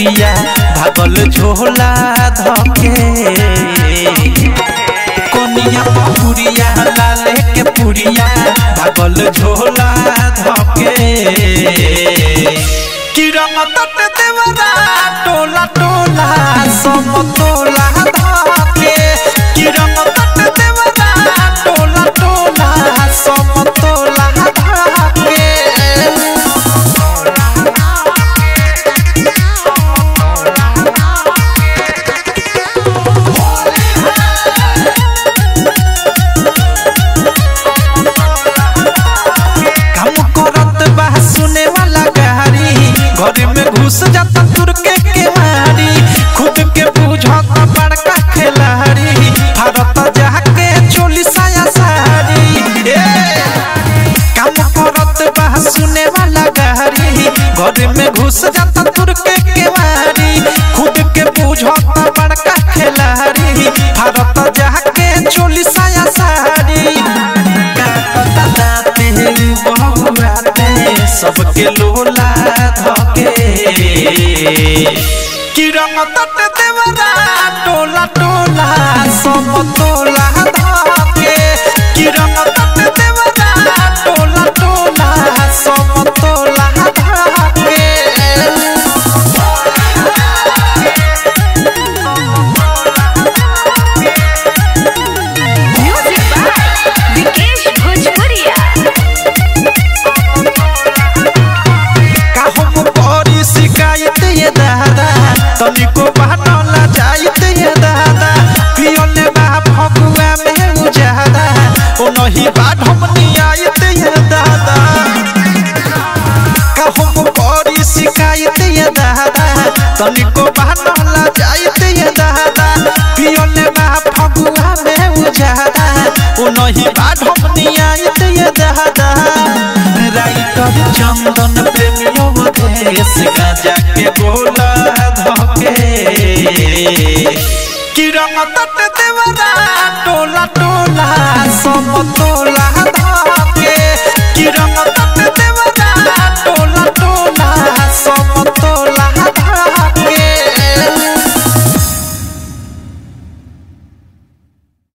पुरिया भागल झोला धके कोनिया पुरिया लाले के पुरिया भागल झोला धके कि रंग तट देवरा टोला टोला समतोला धके कि रंग तट देवरा टोला टोला समतोला धके काम करत बा सुने वाला गाड़ी घर में घुस जाता तुर के केवाड़ी खुद के बुझत बड़का खिलाड़ी भारत जाके चोली साया साड़ी ए! काम करत बा सुने वाला गाड़ी घर में घुस जाता तुर के केवाड़ी खुद के बुझत बड़का खिलाड़ी भारत जाके चोली साया साड़ी सबके लोला धके कि रंग तट देवरा टोला टोला समतोला धके कि रंग तट देवरा टोला टोला समतोला धके म्यूजिक बाय विकेश भोजपुरिया का हम करी शिकायत ये दादा तनिको बहनला जाइत ये दादा पियले बा फगुआ में उजादा ओ नहीं बाट हम नियायत ये दादा का हम करी शिकायत ये दादा तनिको बहनला जाइत ये दादा पियले बा फगुआ में उजादा ओ नहीं बाट हम नियायत ये दादा राइटर चंदन प्रेमियों देश गाजा के बोला धके कि रंग तट देवरा टोला टोला सम